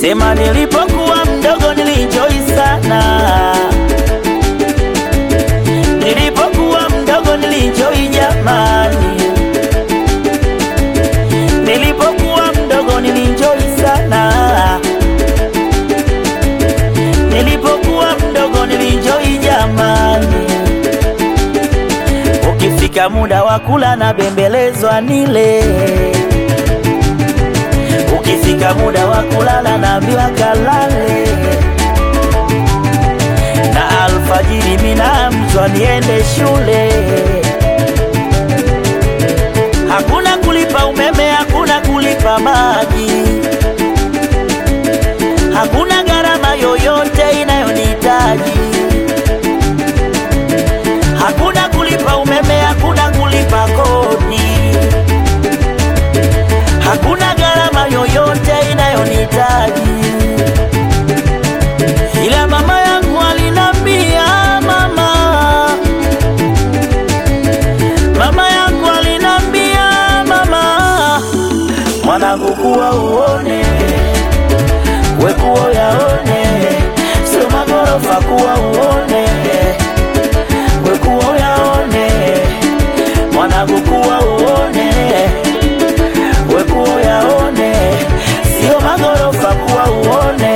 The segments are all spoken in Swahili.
Sema nilipokuwa mdogo nilijoi sana, nilipokuwa mdogo nilijoi jamani, nilipokuwa mdogo nilijoi sana, nilipokuwa mdogo nilijoi jamani. Ukifika muda wa kula na bembelezwa nile Ukifika muda wa kulala naambiwa kalale, na alfajiri minaamshwa niende shule. Hakuna kulipa umeme, hakuna kulipa maji, hakuna gharama yoyote inayonihitaji. Hakuna kulipa umeme, hakuna kulipa kodi hakuna gharama yoyote inayonihitaji, ila mama yangu alinambia, mama, mama yangu alinambia, mama, mwanangu, kuwa uone, we kuwa yaone, sio magorofa, kuwa uone, we kuwa yaone, mwanangu, kuwa uone wekuo yaone, sio magorofa kuwa uone,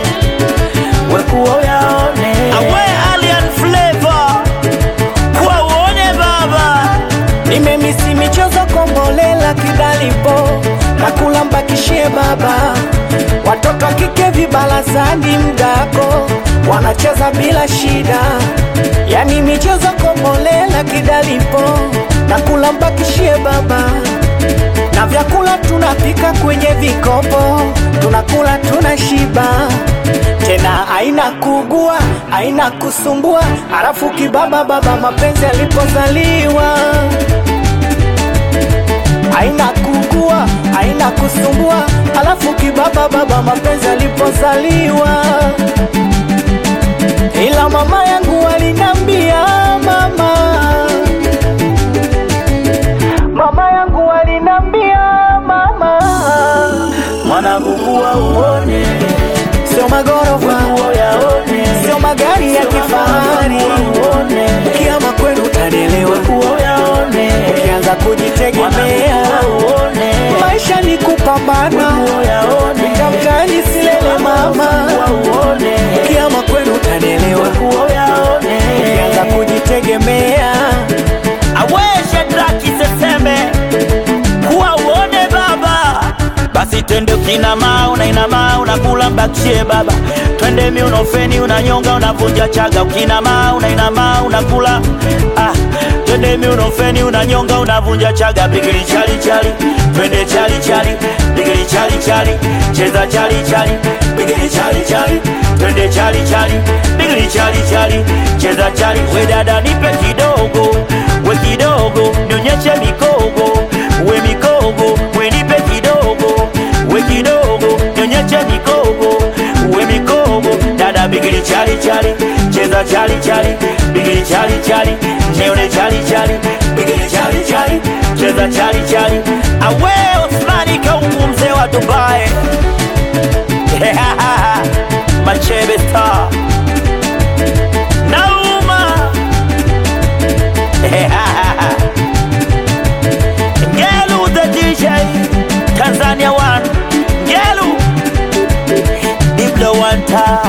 wekuo yaone. Awe alien flavor kuwa uone baba, Nimemisi michezo kombolela kidalipo na kula mbakishie baba, watoto wa kike vibarazani mdako wanacheza bila shida, yani michezo kombolela kidalipo na kula mbakishie baba na vyakula tunapika kwenye vikopo, tunakula tunashiba, tena aina kugua aina kusumbua, halafu kibaba baba mapenzi alipozaliwa aina kugua aina kusumbua, halafu kibaba baba mapenzi alipozaliwa. Ila mama yangu alinambia mama mama yangu alinambia mama, mwanangu, kuwa uone, sio magorofa, wekuo yaone, sio magari ya kifahari, kuwa uone, kiama kwenu utanielewa, wekuo yaone, ukianza kujitegemea, mwanangu, kuwa uone, maisha ni kupambana, wekuo yaone, tamkani silele mama, kuwa uone, kiama kwenu utanielewa, wekuo yaone, ukianza kujitegemea, aweshe draki seseme kuwa uone baba basi twende ukinama unainama unakula mbakishie baba twende miunofeni unanyonga unavunja chaga ukinama unainama unakula ah, twende miunofeni unanyonga unavunja chaga bigili chali chali twende chali chali bigili chali chali cheza chali chali bigili chali chali twende chali chali bigili chali chali cheza chali we dada nipe kidogo we kidogo nionyeshe mikogo we mikogo we nipe kidogo we kidogo nionyeshe mikogo we mikogo dada bigili chali chali cheza chali chali bigili chali chali nione chali chali bigili chali chali cheza chali chali awe Osmani kaungu mzee wa Dubai Machebe star Nauma Ngelu the DJ Tanzania one Ngelu Diblo one time